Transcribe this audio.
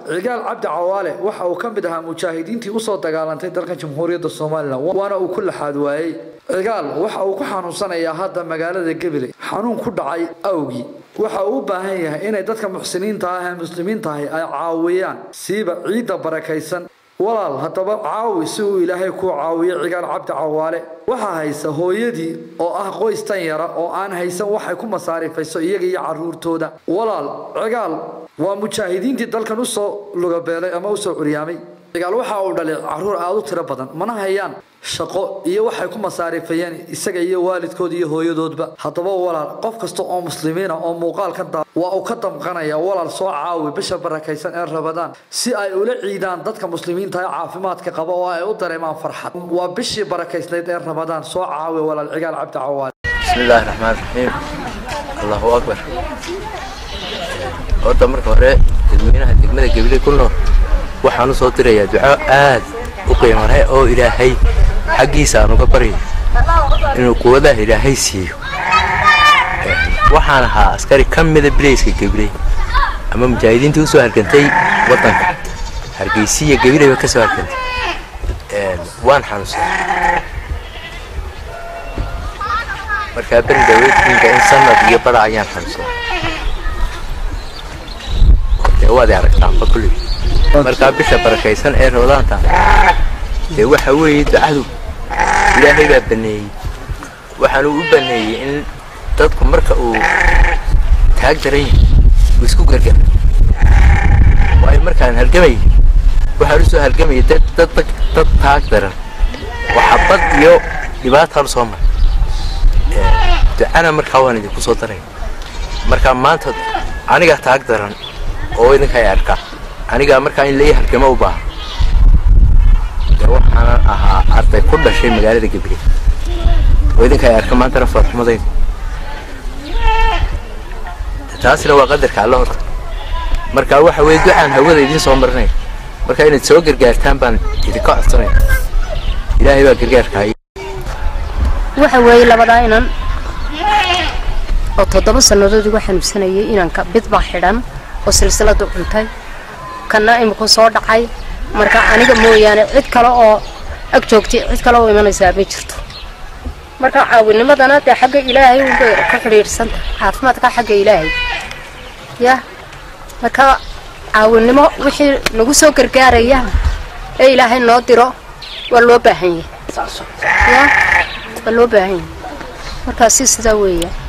cigaal cabdi cawaale waxa uu ka mid ahaa mujaahidiintii usoo dagaalantay dalka jamhuuriyadda somalilan waana uu ku laxaad waayey cigaal waxa uu ku xanuunsanayaa hadda magaalada gabiley xanuun ku dhacay awgii waxa uu u baahan yahay inay dadka muxsiniinta ah ee muslimiinta ahi ay caawiyaan siiba ciidda barakaysan walaal haddaba caawi si uu ilaahay kuu caawiyo cigaal cabdi cawaale waxaa haysa hooyadii oo ah qoys tan yara oo aan haysan waxay ku masaarifayso iyaga iyo caruurtooda walaal cigaal waa mujaahidiintii dalkan usoo lugabeelay ama usoo curyaamay cigaal waxa uu dhalay caruur aada u tiro badan mana hayaan shaqo iyo waxay ku masaarifayeen isaga iyo waalidkooda iyo hooyadoodba haddaba walaal qof kasta oo muslimiina oo muuqaalkan daa waa uu ka damqanaya walaal soo caawi bisha barakaysan ee rabadaan si ay ula ciidaan dadka muslimiinta ee caafimaadka qaba oo ay u dareemaan farxad waa bishii barakaysnayd ee rabadaan soo caawi walaal cigaal cabdi cawaale بسم الله الرحمن الرحيم الله أكبر horta marka hore dadweynaha degmada gabiley ku nool waxaan u soo dirayaa duco aad u qiimo leh oo ilaahay xaggiisa aan uga baryo inuu quwadaha ilaahay siiyo waxaan ahaa askari ka mida bileyska gabiley ama mujaahidiintii usoo hargantay waddanka hargeysiya gabileyba ka soo hargantay waan xanuunsaday markaa beri daweedkiinka in sanad iyo bara ayaan xanuunsaday dee waad i aragtaanba kulli markaa bisha barakaysan ee rabadaanta dee waxa weeye ducadu ilaahay baa baneeyey waxaanu u baneeyey in dadku marka uu taag daran yahay uu isku gargar waayo markaan halgamayay waxaan usoo halgamayay dad dad dad taag daran waxa bad iyo dhibaataan soo maray ducana markaa waan idinku soo daraya markaa maanta aniga taag daran oo idinka ay arkaa anigaa markaa in lai halgamo u baahan dee waxaanan ahaa arday ku dhashay magaalada gabiley oo idinka ay arka maantana farxumadayda taasina waa qadarka alla horta marka waxa weeye ducaan hawada idiin soo marinaya marka inaad soo gargaartaan baan idinka codsanaya ilaahay baa gargaarka waxa weeye labadaa inan oo toddoba sannadood igu xanuunsanayay inanka bid baa xidhan oo silsiladu cuntay kana iminku soo dhacay marka aniga mooyaane cid kale oo ag joogtay cid kale oo imanaysaa ma jirto marka caawinimadana dee xagga ilaahay unbay ka xidhiidhsanta caafimaadka xagga ilaahay ya marka caawinimo wixii nagu soo gargaaraya ee ilaahay noo diro waa loo baahan yahay ya waa loo baahan yahay markaasi sidaa weeya